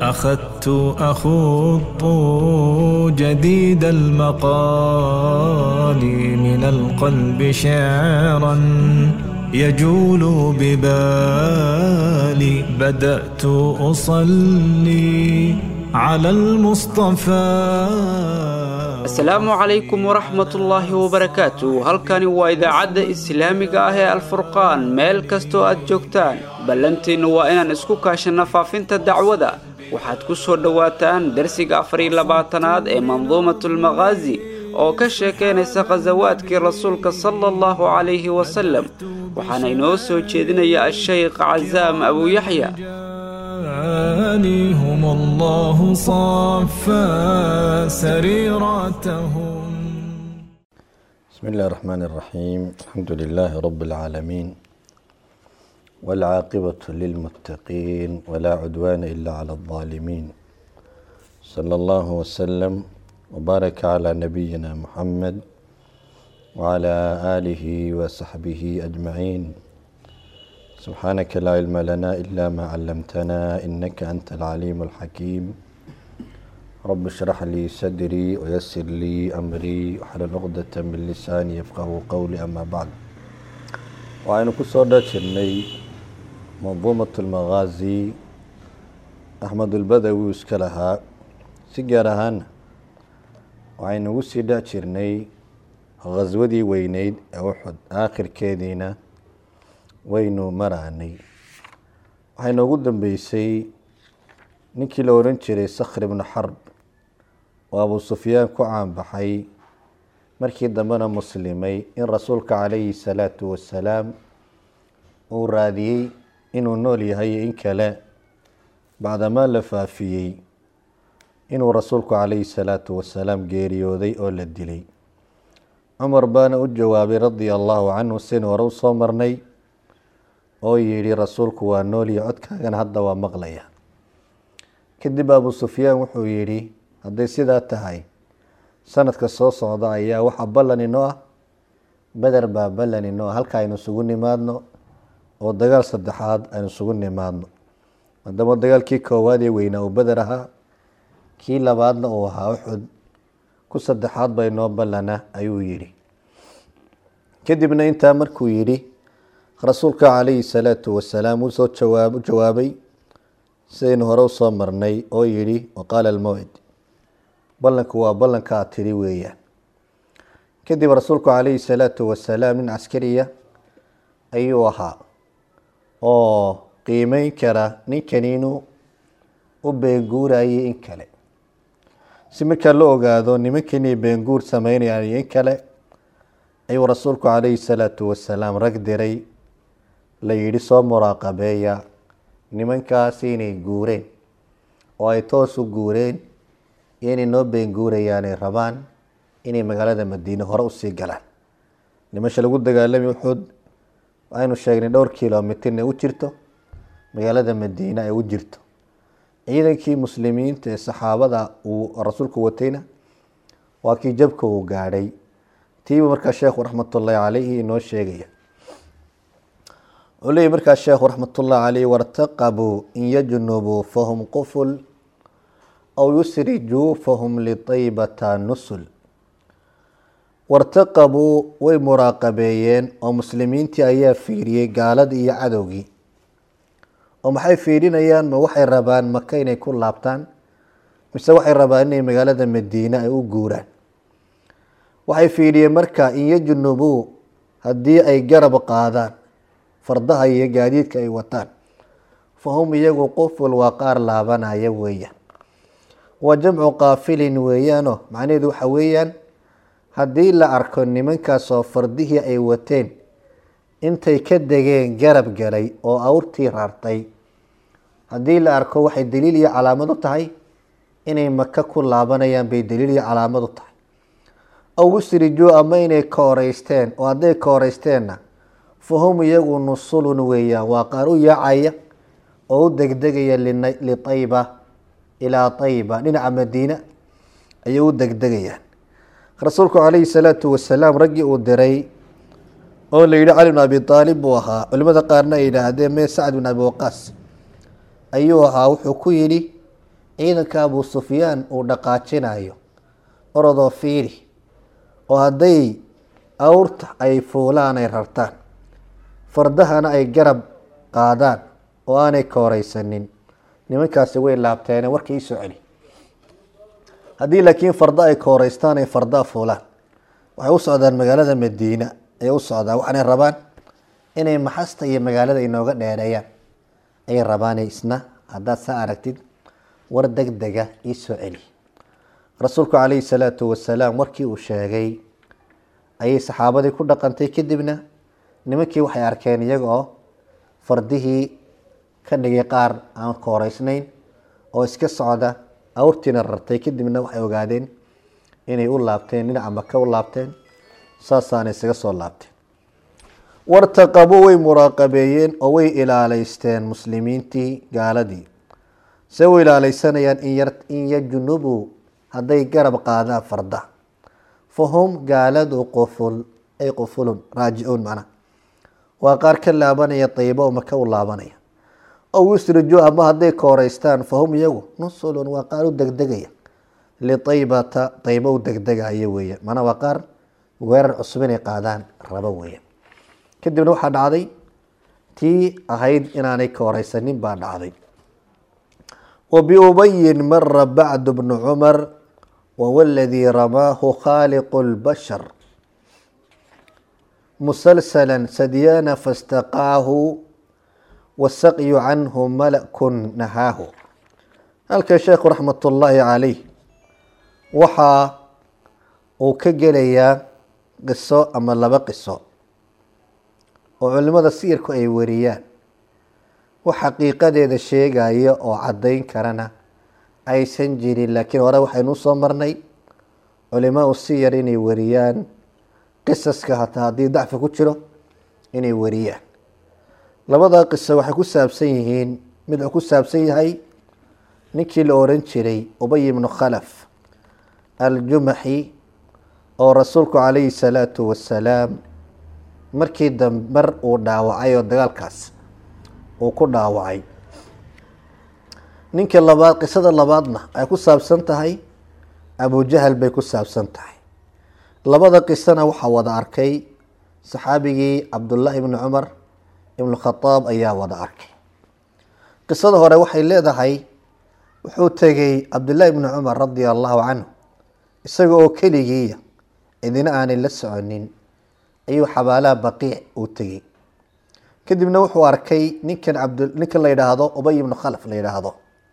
أخذت أخوض جديد المقال من القلب شعرا يجول ببالي بدأت أصلي على المصطفى asalaamu calaykum waraxmatullaahi wabarakaatu halkani waa idaacadda islaamiga ah ee alfurqaan meel kastoo aad joogtaan ballantiinnu waa inaan isku kaashanno faafinta dacwada waxaad ku soo dhowaataan darsiga afariyo labaatanaad ee manduumatulmakhaazi oo ka sheekaynaysa khasawaadkii rasuulka sala allahu calayhi wasalem waxaana inoo soo jeedinaya ashaykh casaam abuuyaxya هم الله صفى سريرتهم بسم الله الرحمن الرحيم الحمد لله رب العالمين والعاقبة للمتقين ولا عدوان إلا على الظالمين صلى الله وسلم وبارك على نبينا محمد وعلى آله وصحبه أجمعين سبحانك لا علم لنا إلا ما علمتنا إنك أنت العليم الحكيم رب اشرح لي صدري ويسر لي أمري واحلل عقدة من لساني يفقه قولي أما بعد وعين كسر جرني منظومة المغازي أحمد البدوي اسكلها سجارهان وعين وسيدا جرني غزودي وينيد أوحد آخر كيدينا waynu maraanay waxay noogu dambeysay ninkii la ohan jiray sakhr ibnu xarb oo abuu sufyaan ku caanbaxay markii dambena muslimay in rasuulka calayhi salaatu wasalaam uu raadiyey inuu nool yahay in kale bacdamaa la faafiyey inuu rasuulku calayhi salaatu wasalaam geeriyooday oo la dilay cumar baana u jawaabay radia allahu canhu sin hore u soo marnay oo yidhi rasuulku waa noolya codkaagana hadda waa maqlaya kadib abuu sufyaan wuxuu yidhi hadday sidaa tahay sanadka soo socda ayaa waxaa ballan inoo ah beder baa ballan inoo ah halka aynu isugu nimaadno oo dagaal saddexaad aynu isugu nimaadno maadaama dagaalkii koowaad ee weynaa uu beder ahaa kii labaadna uu ahaa uxud ku saddexaad baa inoo ballana ayuu yidhi kadibna intaa markuu yidhi rasuulka calayhi salaatu wasalaam uu soo jawaab jawaabay sidaynu hore usoo marnay oo yidhi waqaala almawcid ballanku waa ballanka aad tidhi weeyaan kadib rasuulku calayhi salaatu wasalaam nin caskariya ayuu ahaa oo qiimeyn kara ninkani inuu u beenguurayay in kale si markaa la ogaado nimankani beenguur sameynayaan in kale ayuu rasuulku calayhi salaatu wasalaam rag diray la yidhi soo muraaqabeeya nimankaasi inay guureen oo ay toos u guureen iyo inay noo beenguurayaanay rabaan inay magaalada madiine hore usii galaan nimasha lagu dagaalami uxud aynu sheegnay dhowr kilomitirna u jirto magaalada madiine ay u jirto ciidankii muslimiinta ee saxaabada uu rasuulku watayna waa kii jabka uu gaadhay tiiba markaa sheekhu raxmatullaahi caleyhi inoo sheegaya wuxuu leeyay markaa sheekhu raxmatullahi caleyh wartaqabuu in yajnubuu fahum quful aw yusrijuu fahum litaybata nusul wartaqabuu way muraaqabeeyeen oo muslimiintii ayaa fiiriyey gaaladii iyo cadowgii oo maxay fiirinayaan ma waxay rabaan maka inay ku laabtaan mise waxay rabaan inay magaalada madiine ay u guuraan waxay fiidhiyeen marka in yajnubuu haddii ay garab qaadaan fardaha iyo gaadiidka ay wataan fahum iyagu quful waa qaar laabanaya weeyaan waa jamcu qaafilin weeyaano macnaheedu waxa weeyaan haddii la arko nimankaasoo fardihii ay wateen intay ka degeen garab galay oo awrtii raartay haddii la arko waxay daliil iyo calaamad u tahay inay maka ku laabanayaan bay daliil iyo calaamad u tahay aw usrijuu ama inay kooreysteen oo hadday kooreysteenna fahum iyagu nusulun weeyaan waa qaar u yaacaya oo u degdegaya litayba ilaa tayba dhinaca madiina ayay u degdegayaan rasuulku calayhi salaatu wasalaam raggii uu diray oo la yidhi cali bn abi aalib buu ahaa culimada qaarna ay yidhaahdeen mee sacd bin abi waqaas ayuu ahaa wuxuu ku yidhi ciidanka abu sufyaan uu dhaqaajinayo orodoo fiiri oo hadday awrta ay fuulaan ay rartaan fardahana ay garab qaadaan oo aanay kooreysanin nimankaasi way laabteene warka ii soo celi haddii laakiin farda ay kooreystaan ay fardaa fuulaan waxay u socdaan magaalada madiina ay u socdaan waxaanay rabaan inay maxasta iyo magaalada inooga dheereeyaan ayay rabaane isna haddaad saa aragtid war deg dega ii soo celi rasuulku calayhi salaatu wasalaam warkii uu sheegay ayay saxaabadii ku dhaqantay kadibna nimankii waxay arkeen iyaga oo fardihii ka dhigay qaar aan kooreysnayn oo iska socda awrtiina rartay kadibna waxay ogaadeen inay u laabteen dhinaca maka u laabteen saasaana isaga soo laabteen wartaqabuu way muraaqabeeyeen oo way ilaaleysteen muslimiintii gaaladii se u ilaaleysanayaan in yajnubuu hadday garab qaadaan farda fahum gaaladu quful ay qufulun raajicuun macnaha waa qaar ka laabanaya daybo oo maka u laabanaya ow yusriju ama hadday kooreystaan fahum iyagu nusulun waa qaar u degdegaya liaybata daybo u degdegaya weeyaan mana waa qaar weerar cusub inay qaadaan rabo weeyaan kadibna waxaa dhacday tii ahayd inaanay kooreysanin baa dhacday wa biubayin mara bacdu bnu cumar wahuwa aladii ramaahu khaaliqu lbashar musalsala sadyaana fastaqaahu wasaqyu canhu malakun nahaahu halka sheekhu raxmat ullaahi calayh waxa uu ka gelayaa qiso ama laba qiso oo culimada siyirku ay wariyaan wax xaqiiqadeeda sheegaya oo caddayn karana aysan jirin laakiin hore waxaynu usoo marnay culimaa u siyar inay wariyaan qisaska hataa haddii dacfi ku jiro inay wariyaan labadaa qiso waxay ku saabsan yihiin mid wuxuu ku saabsan yahay ninkii la oran jiray ubay ibnu khalaf aljumaxi oo rasuulku calayhi salaatu wasalaam markii dambe mar uu dhaawacay oo dagaalkaas uu ku dhaawacay ninka labaad qisada labaadna ay ku saabsan tahay abujahal bay ku saabsan tahay labada qisana waxaa wada arkay saxaabigii cabdullaahi ibni cumar ibnu khadaab ayaa wada arkay qisada hore waxay leedahay wuxuu tegey cabdullaahi ibni cumar radia allahu canhu isaga oo keligiiya cidina aanay la soconin ayuu xabaalaha baqiic uu tegey kadibna wuxuu arkay ninkan cabd ninkan la yidhaahdo ubay ibnu khalaf la yidhaahdo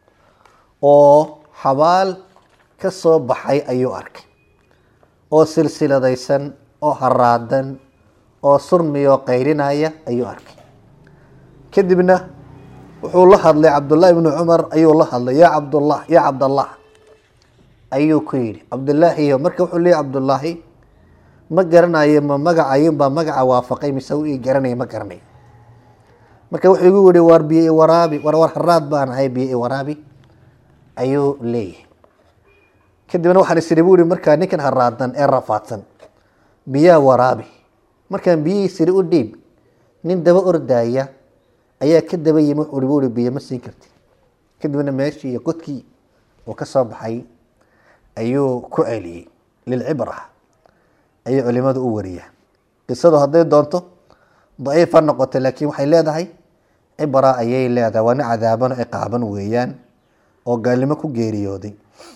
oo xabaal ka soo baxay ayuu arkay oo silsiladaysan oo haraadan oo surmiyoo qaylinaya ayuu arkay kadibna wuxuu la hadlay cabdullaahi ibnu cumar ayuu la hadlay yaa cabdullah yaa cabdallah ayuu ku yidhi cabdullaahiyo marka wuxuu leeyay cabdullaahi ma garanayo ma magacayunbaa magaca waafaqay mise u ii garanaya ma garanayo marka wuxuu igu yihi waar biyo i waraabi war war haraad baan ahay biyo i waraabi ayuu leeyahay kadibna waxaan isiri bu ihi markaa ninkan haraadan ee rafaadsan biyaa waraabi markaan biyihii siri u dhiib nin daba ordaya ayaa ka daba yimi wuxuu bu ihi biyo ma siin karti kadibna meeshii iyo godkii uu ka soo baxay ayuu ku celiyey lilcibra ayay culimadu u wariyaa qisadu hadday doonto daciif ha noqoto laakiin waxay leedahay cibra ayay leedahay waana cadaaban ciqaaban weeyaan oo gaalnimo ku geeriyooday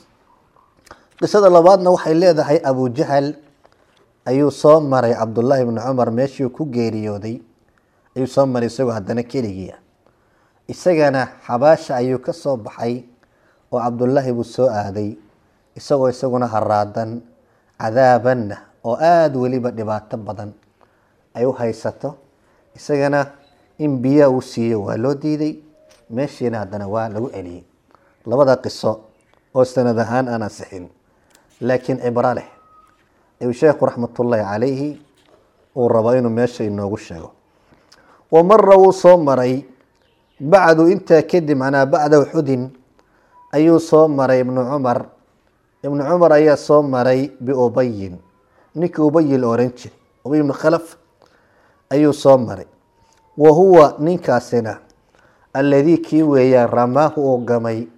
qisada labaadna waxay leedahay abujahal ayuu soo maray cabdullaahi ibnu cumar meeshii ku geeriyooday ayuu soo maray isagoo haddana keligiia isagana xabaasha ayuu ka soo baxay oo cabdullaahi buu soo aaday isagoo isaguna haraadan cadaabanna oo aada weliba dhibaato badan ay u haysato isagana in biyaa uu siiyo waa loo diiday meeshiina haddana waa lagu celiyey labada qiso oo sanad ahaan aan ansixin laakiin cibro leh ayuu sheekhu raxmatullaahi calayhi uu rabo inuu meesha inoogu sheego wa mara wuu soo maray bacdu intaa kadib macnaa bacda uxudin ayuu soo maray ibnu cumar ibnu cumar ayaa soo maray biubayin ninkii ubayi la oran jiray ubay ibnu khalaf ayuu soo maray wa huwa ninkaasina alladii kii weeyaan ramaahu uu gamay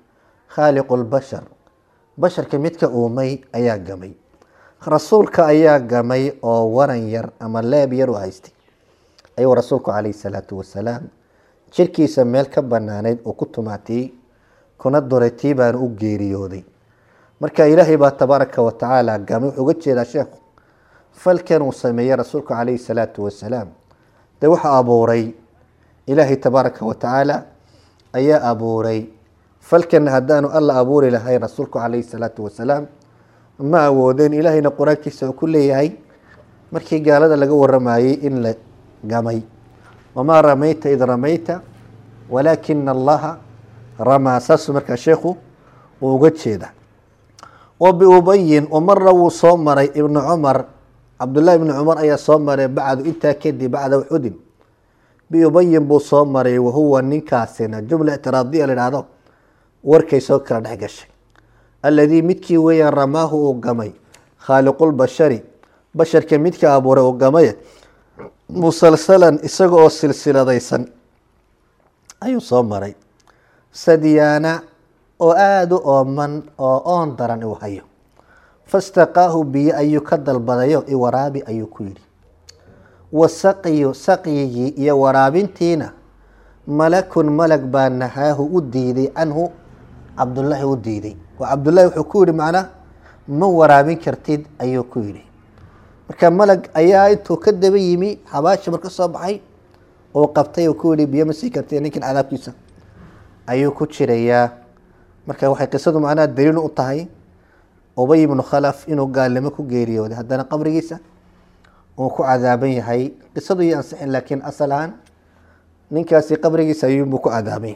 khaaliqu lbashar basharka midka uumay ayaa gamay rasuulka ayaa gamay oo waran yar ama leeb yar u haystay ayuu rasuulku calayhi salaatu wasalaam jirkiisa meel ka banaaneyd uu ku tumaatiyey kuna duray tii baana u geeriyooday marka ilaahay baa tabaaraka wa tacaala gamay wuxuu uga jeedaa sheekhu falkan uu sameeyey rasuulku calayhi salaatu wasalaam dee waxa abuuray ilaahay tabaaraka wa tacaala ayaa abuuray falkan haddaanu alla abuuri lahayn rasuulku calayhi salaatu wasalaam ma awoodeen ilaahayna qur-aankiisa uu ku leeyahay markii gaalada laga waramayey in la gamay wamaa ramayta id ramayta walaakina allaha ramaa saasuu markaa sheekhu uu uga jeeda wa biubayin umara wuu soo maray ibnu cumar cabdullahi ibni cumar ayaa soo maray bacdu intaa kadib bacda uxudin biubayin buu soo maray wahuwa ninkaasina jumla ictiraadiya la idhaahdo warkay soo kala dhex gashay alladii midkii weeyaan ramaahu uu gamay khaaliqulbashari basharka midka abuuray uu gamay musalsalan isaga oo silsiladaysan ayuu soo maray sadyaana oo aada u ooman oo oon daran uu hayo fastaqaahu biyo ayuu ka dalbadayo iwaraabi ayuu ku yidhi wasaqyu saqyigii iyo waraabintiina malakun malag baa nahaahu u diiday canhu cabdullaahi u diiday oo cabdullaahi wuxuu ku yihi macnaa ma waraabin kartid ayuu ku yidhi marka malag ayaa intuu ka daba yimi xabaashi mar ka soo baxay uu qabtay uu ku yihi biyo ma sii kartid ninkan cadaabkiisa ayuu ku jirayaa marka waxay qisadu macnaha daliil u tahay ubay ibnu khalaf inuu gaalnimo ku geeriyooday haddana qabrigiisa uu ku cadaaban yahay qisadu iyo ansixin laakiin asal ahaan ninkaasi qabrigiisa ayuunbuu ku cadaabay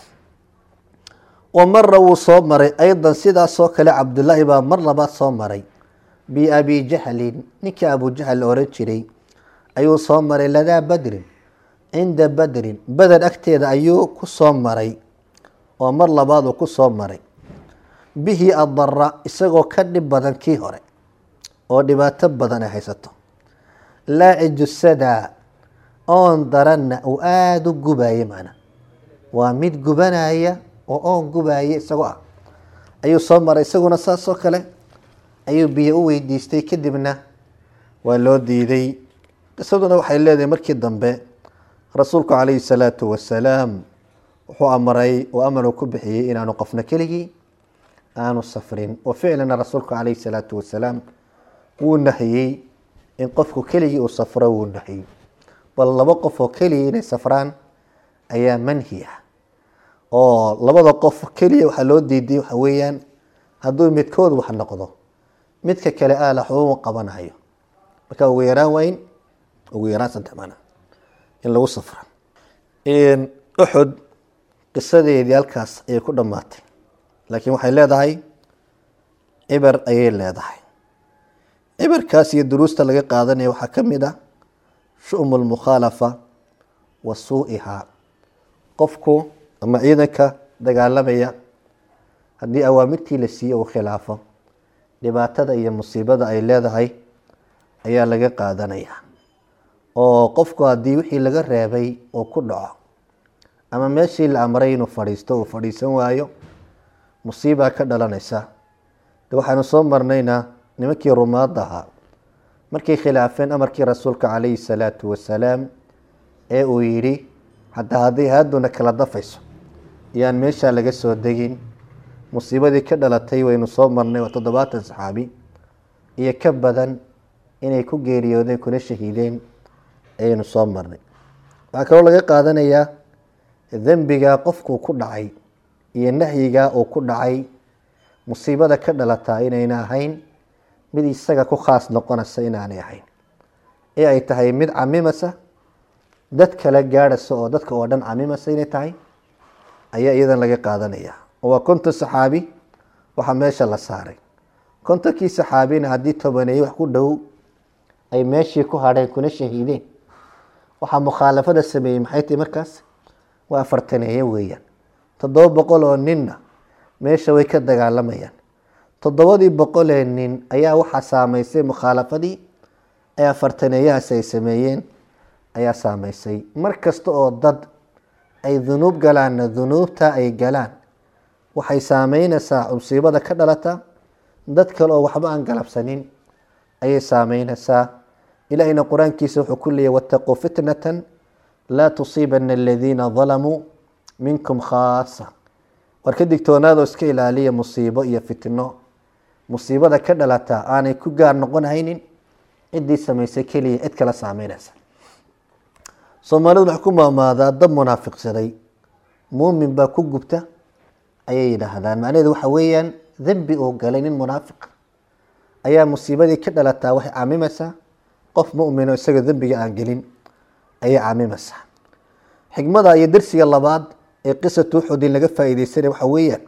wa mara wuu soo maray aydan sidaasoo kale cabdullaahi baa mar labaad soo maray biabi jahlin ninkii abujahal la oran jiray ayuu soo maray ladaa badrin cinda badrin beder agteeda ayuu ku soo maray oo mar labaad uu ku soo maray bihi adara isagoo ka dhib badan kii hore oo dhibaato badan ay haysato laaci sadaa oon daranna uu aada u gubaye macna waa mid gubanaya oo oon gubaye isagoo ah ayuu soo maray isaguna saasoo kale ayuu biyo u weydiistay kadibna waa loo diiday qisaduna waxay leedahay markii dambe rasuulku calayhi salaatu wasalaam wuxuu amray oo amar uu ku bixiyey inaanu qofna keligii aanu safrin oo ficlina rasuulku calayhi salaatu wasalaam wuu nahiyey in qofku keligii uu safro wuu nahiyey bal laba qof oo keliya inay safraan ayaa manhi ah oo labada qof keliya waxaa loo diiday waxa weeyaan hadduu midkood wax noqdo midka kale aala xubuuban qabanayo marka ugu yaraan waa in ugu yaraan saddex mana in lagu safra uxud qisadeedii halkaas ayay ku dhammaatay laakiin waxay leedahay cibar ayay leedahay cibarkaas iyo duruusta laga qaadanaya waxaa ka mid ah shu'mu lmukhaalafa wa suu-ihaa qofku ama ciidanka dagaalamaya haddii awaamirtii la siiye uu khilaafo dhibaatada iyo musiibada ay leedahay ayaa laga qaadanaya oo qofku haddii wixii laga reebay uu ku dhaco ama meeshii la amray inuu fadhiisto uu fadhiisan waayo musiibaa ka dhalanaysa de waxaanu soo marnaynaa nimankii rumaadda ahaa markay khilaafeen amarkii rasuulka calayhi salaatu wasalaam ee uu yidhi xataa hadday haaduna kala dafayso iyaan meeshaa laga soo degin musiibadii ka dhalatay waynu soo marnay waa toddobaatan saxaabi iyo ka badan inay ku geeriyoodeen kuna shahiideen ayaynu soo marnay waxaa kaloo laga qaadanayaa dembigaa qofkuu ku dhacay iyo nahyigaa uu ku dhacay musiibada ka dhalataa inayna ahayn mid isaga ku khaas noqonaysa inaanay ahayn ee ay tahay mid camimasa dad kale gaadhaysa oo dadka oo dhan camimasa inay tahay ayaa iyadan laga qaadanaya waa konton saxaabi waxaa meesha la saaray kontonkii saxaabina haddii tobaneeye wax ku dhow ay meeshii ku hadheen kuna shahiideen waxaa mukhaalafada sameeyey maxay tahay markaas waa afartaneeye weeyaan toddoba boqol oo ninna meesha way ka dagaalamayaan toddobadii boqolee nin ayaa waxaa saameysay mukhaalafadii ee afartaneeyahaasi ay sameeyeen ayaa saameysay mar kasta oo dad ay dunuub galaanna dunuubta ay galaan waxay saameynaysaa musiibada ka dhalata dad kale oo waxba aan galabsanin ayay saameynaysaa ilahina qur-aankiisa wuxuu ku leeyay wataquu fitnatan laa tusiibana aladiina dalamuu minkum khaasa war ka digtoonaadoo iska ilaaliya musiibo iyo fitno musiibada ka dhalata aanay ku gaar noqon haynin ciddii samaysay keliya cid kala saameynaysa soomaalidu waxay ku maamaadaa dab munaafiqsaday muumin baa ku gubta ayay yidhaahdaan macnaheedu waxa weeyaan dembi uu galay nin munaafiq ayaa musiibadii ka dhalataa waxay caamimaysaa qof mumin oo isaga dembiga aan gelin ayay caamimaysaa xikmada iyo dersiga labaad ee qisatu uxudin laga faa'iideysanaya waxa weeyaan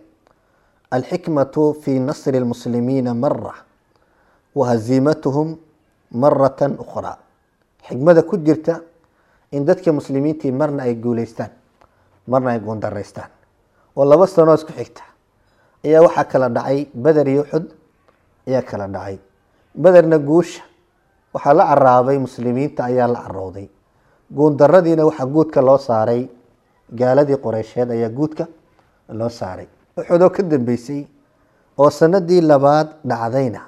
alxikmatu fi nasri lmuslimiina mara wa haziimatuhum maratan ukhraa xikmada ku jirta in dadka muslimiintii marna ay guuleystaan marna ay guundaraystaan oo laba sanoo isku xigta ayaa waxaa kala dhacay beder iyo uxud ayaa kala dhacay bederna guusha waxaa la caraabay muslimiinta ayaa la carowday guundaradiina waxaa guudka loo saaray gaaladii qoreysheed ayaa guudka loo saaray uxudoo ka dambeysay oo sanadii labaad dhacdayna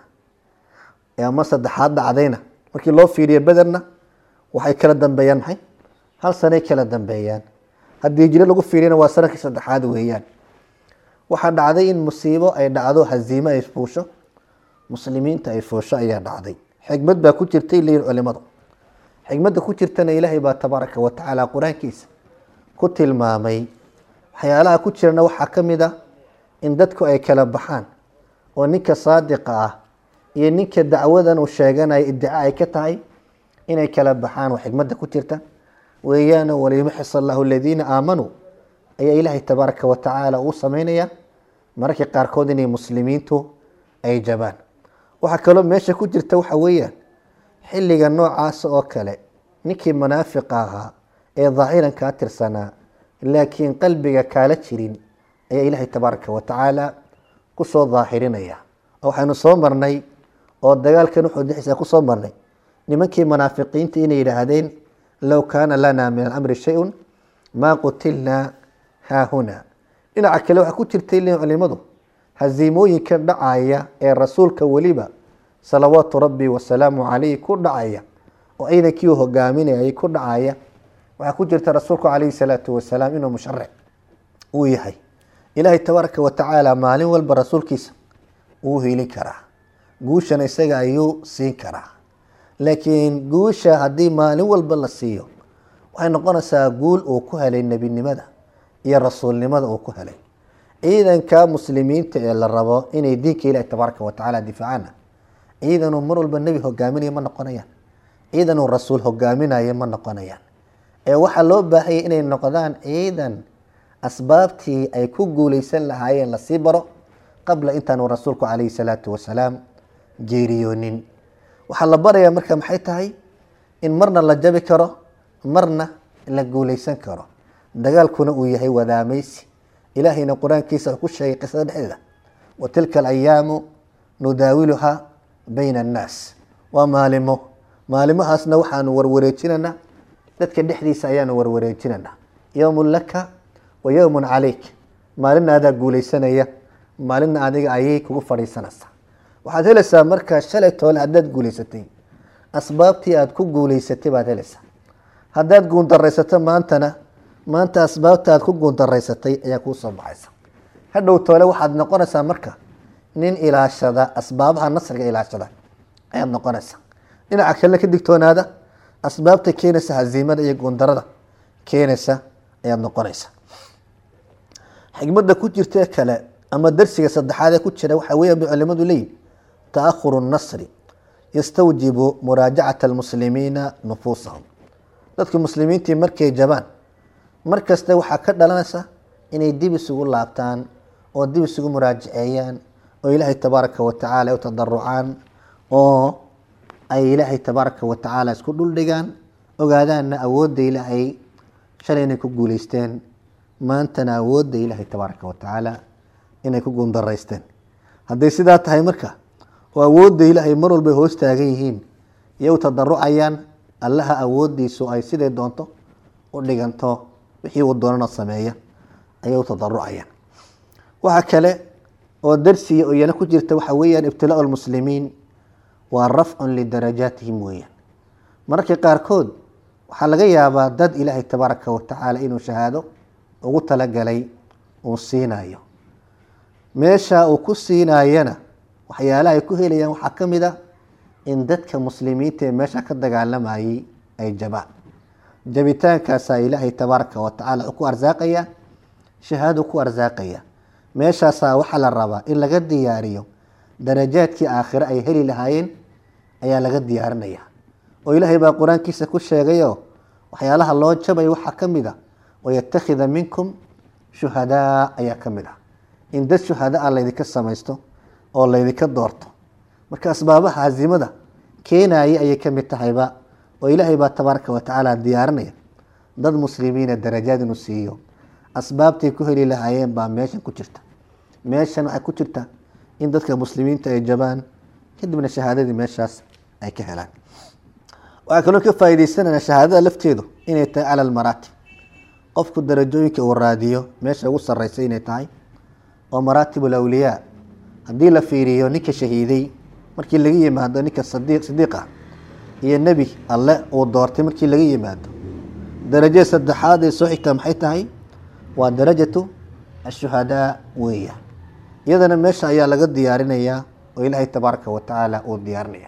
ama saddexaad dhacdayna markii loo fiiriyo bederna waxay kala dambeeyaan maxay hal sanay kala dambeeyaan haddii hijiro lagu fiiriyana waa sanadkii saddexaad weeyaan waxaa dhacday in musiibo ay dhacdo haziime ay fuusho muslimiinta ay fuusho ayaa dhacday xikmad baa ku jirtay leeyihin culimadu xikmadda ku jirtana ilaahay baa tabaaraka wa tacaala qur-aankiisa ku tilmaamay waxyaalaha ku jirana waxaa ka mid ah in dadku ay kala baxaan oo ninka saadiqa ah iyo ninka dacwadan uu sheeganaya iddica ay ka tahay inay kala baxaan waa xikmadda ku jirta weeyaan waliyumaxis allahu aladiina aamanuu ayaa ilaahay tabaaraka wa tacaala uu sameynaya mararka qaarkood inay muslimiintu ay jabaan waxaa kaloo meesha ku jirta waxa weeyaan xilliga noocaas oo kale ninkii munaafiqa ahaa ee daahiran kaa tirsanaa laakiin qalbiga kaala jirin ayaa ilaahay tabaaraka wa tacaala kusoo daahirinaya oo waxaynu soo marnay oo dagaalkan wuxuu dixiisa kusoo marnay nimankii munaafiqiinta inay yidhaahdeen low kaana lana min alamri shay-un maa qutilnaa haahuna dhinaca kale waxaa ku jirtay leeyihin culimadu haziimooyinka dhacaya ee rasuulka weliba salawaatu rabbi wasalaamu calayh ku dhacaya oo ciidankii uu hogaaminayay ku dhacaya waxaa ku jirta rasuulku calayhi salaatu wasalaam inuu musharac uu yahay ilaahay tabaaraka wa tacaala maalin walba rasuulkiisa wuu helin karaa guushana isaga ayuu siin karaa laakiin guusha haddii maalin walba la siiyo waxay noqonaysaa guul uu ku helay nebinimada iyo rasuulnimada uu ku helay ciidanka muslimiinta ee la rabo inay diinka ilaahi tabaaraka wa tacaala difaacana ciidanuu mar walba nebi hogaaminaya ma noqonayaan ciidanuu rasuul hogaaminaya ma noqonayaan ee waxaa loo baahayay inay noqdaan ciidan asbaabtii ay ku guuleysan lahaayeen lasii baro qabla intaanu rasuulku calayhi salaatu wasalaam geeriyoonin waxaa la barayaa marka maxay tahay in marna la jabi karo marna la guuleysan karo dagaalkuna uu yahay wadaamaysi ilaahayna qur-aankiisa ku sheegay qisada dhexdeeda wa tilka alayaamu nudaawiluhaa bayna annaas waa maalimo maalimahaasna waxaanu warwareejinanaa dadka dhexdiisa ayaanu warwareejinanaa yowmun laka wa yowmun calayk maalina adaa guuleysanaya maalina adiga ayay kugu fadhiisanaysaa waxaad helaysaa markaa shalay toole haddaad guuleysatay asbaabtii aada ku guuleysatay baad helaysaa haddaad guundaraysato maantana maanta asbaabta aad ku guundaraysatay ayaa kuu soo baxaysa hadhow toole waxaad noqonaysaa marka nin ilaashada asbaabaha nasriga ilaashada ayaad noqonaysaa dhinaca kale ka digtoonaada asbaabta keenaysa haziimada iyo guundarada keenaysa ayaad noqonaysa xikmada ku jirta kale ama darsiga saddexaad ee ku jira waxaa weya bay culimadu leeyihin taahuru nasri yastawjibu muraajacata almuslimiina nufuusahum dadka muslimiintii markay jabaan mar kasta waxaa ka dhalanaysa inay dib isugu laabtaan oo dib isugu muraajaceeyaan oo ilaahay tabaaraka wa tacaala u tadarucaan oo ay ilaahay tabaaraka wa tacaala isku dhuldhigaan ogaadaanna awoodda ilaahay shalay inay ku guuleysteen maantana awoodda ilaahay tabaaraka wa tacaala inay ku guundaraysteen hadday sidaa tahay marka oo awoodda ilaahay mar walbay hoos taagan yihiin iyo u tadarucayaan allaha awooddiisu ay siday doonto u dhiganto wixii uu doonana sameeya ayay u tadarucayaan waxa kale oo darsiya oo iyana ku jirta waxa weeyaan ibtilaau lmuslimiin waa rafcun lidarajaatihim weeyaan mararka qaarkood waxaa laga yaabaa dad ilaahay tabaaraka watacaala inuu shahaado ugu talagalay uu siinayo meesha uu ku siinaayana waxyaalaha ay ku helayaan waxaa ka mid a in dadka muslimiinta ee meesha ka dagaalamayay ay jabaan jabitaankaasaa ilaahay tabaaraka watacaala ku arsaaqaya shahaado ku arsaaqaya meeshaasaa waxaa la rabaa in laga diyaariyo darajaadkii aakhire ay heli lahaayeen ayaa laga diyaarinaya oo ilaahay baa qur-aankiisa ku sheegayo waxyaalaha loo jabayo waxaa ka mid a wayattakhida minkum shuhadaa ayaa ka mid ah in dad shuhadaa laydinka samaysto oo laydinka doorto marka asbaabaha hazimada keenaya ayay ka mid tahayba oo ilaahay baa tabaaraka watacaala diyaarinaya dad muslimiina darajaad inuu siiyo asbaabtay ku heli lahaayeen baa meeshan ku jirta meeshan waxay ku jirta in dadka muslimiinta ay jabaan kadibna shahaadadii meeshaas ay ka helaan waxaa kaloo ka faaideysanana shahaadada lafteedu inay tahay cala almaraatib qofku darajooyinka uu raadiyo meesha ugu sareysa inay tahay oo maraatib alawliyaa haddii la fiiriyo ninka shahiiday markii laga yimaado ninka sidiiqa iyo nebi alle uu doortay markii laga yimaado darajada saddexaad ee soo xigta maxay tahay waa darajatu ashuhadaa weeya iyadana meesha ayaa laga diyaarinayaa oo ilaahay tabaaraka watacaala uu diyaarinaya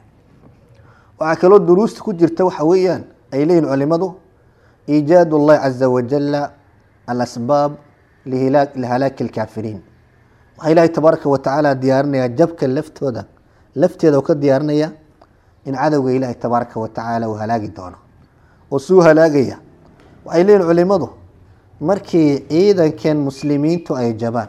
waxaa kaloo duruusta ku jirta waxa weeyaan ay leeyihin culimadu iijaad اllahi caza wajala alasbaab lihalaaki اlkaafiriin waxaa ilaahay tabaaraka watacaala diyaarinaya jabka laftooda lafteeda uu ka diyaarinaya in cadowga ilaahay tabaaraka watacaala uu halaagi doono oo suu halaagaya waxay leeyihin culimadu markii ciidankan muslimiintu ay jabaan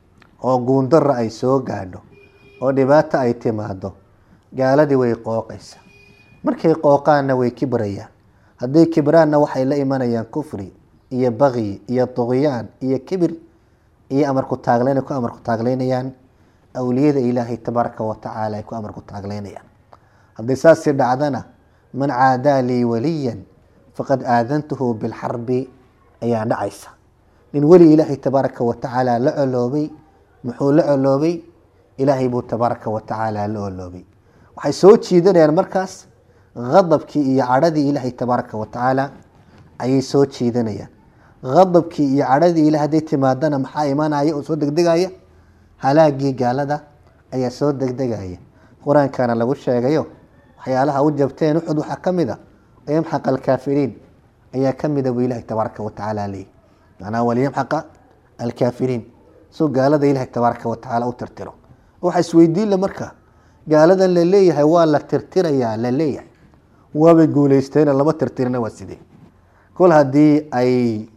oo guundara ay soo gaadho oo dhibaato ay timaado gaaladii way qooqaysa markay qooqaanna way kibrayaan hadday kibraanna waxay la imanayaan kufri iyo bakyi iyo duqyaan iyo kibir iyo amarku taagleyn ku amarku taagleynayaan awliyada ilaahay tabaaraka watacaala ay ku amarku taagleynayaan hadday saasii dhacdana man caadaa lii waliyan faqad aadantuhu bilxarbi ayaa dhacaysa nin weli ilaahay tabaaraka watacaala la coloobay muxuu la coloobay ilaahay buu tabaaraka watacaala la coloobay waxay soo jiidanayaan markaas hadabkii iyo cadhadii ilaahay tabaaraka watacaala ayay soo jiidanayaan hadabkii iyo cadhadii ilaah hadday timaadana maxaa imanaya oo soo degdegaya halaagii gaalada ayaa soo degdegaya qur-aankana lagu sheegayo waxyaalaha u jabteen uxud waxaa ka mid a yamxaq alkaafiriin ayaa ka mida buu ilahay tabaaraka watacaala leeyay macnaha waliyamxaqa alkaafiriin soo gaalada ilahay tabaaraka watacaala u tirtiro waxa isweydiinla marka gaaladan la leeyahay waa la tirtirayaa la leeyahay waabay guuleysteena lama tirtirina waa sidee kol haddii ay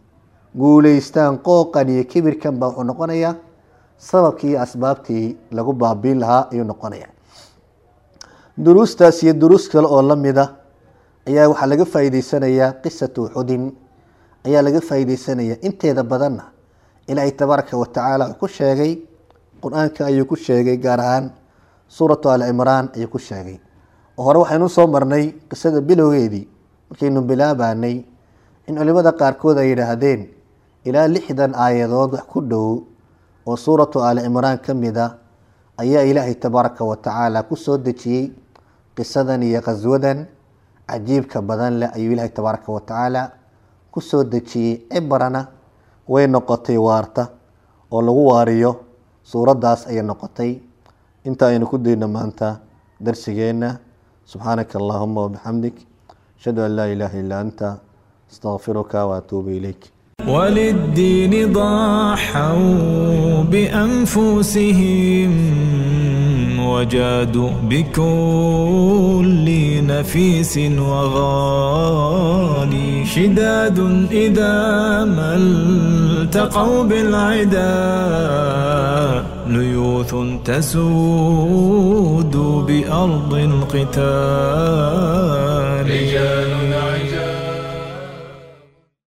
guuleystaan qooqan iyo kibirkan baa wuxuu noqonayaa sababkii iyo asbaabtii lagu baabiin lahaa ayuu noqonaya duruustaas iyo duruus kale oo lamida ayaa waxaa laga faa'iideysanayaa qisatu uxudin ayaa laga faa'iideysanaya inteeda badanna ilaahay tabaaraka watacaala wuxuu ku sheegay qur-aanka ayuu ku sheegay gaar ahaan suuratu ali cimraan ayuu ku sheegay oo hore waxaynu soo marnay qisada bilowgeedii markaynu bilaabanay in culimada qaarkood ay yidhaahdeen ilaa lixdan aayadood wax ku dhow oo suuratu ali cimraan ka mid a ayaa ilaahay tabaaraka watacaala ku soo dejiyey qisadan iyo khaswadan cajiibka badan leh ayuu ilaahay tabaaraka watacaala ku soo dejiyey cibrana way noqotay waarta oo lagu waariyo suuraddaas ayay noqotay inta aynu ku dayno maanta darsigeenna subxaanaka allahuma wabixamdik ashhadu an laa ilaaha illaa anta astaqfiruka waatuubu ilayk وللدين ضحوا بأنفسهم وجادوا بكل نفيس وغالي شداد إذا ما التقوا بالعدا ليوث تسود بأرض القتال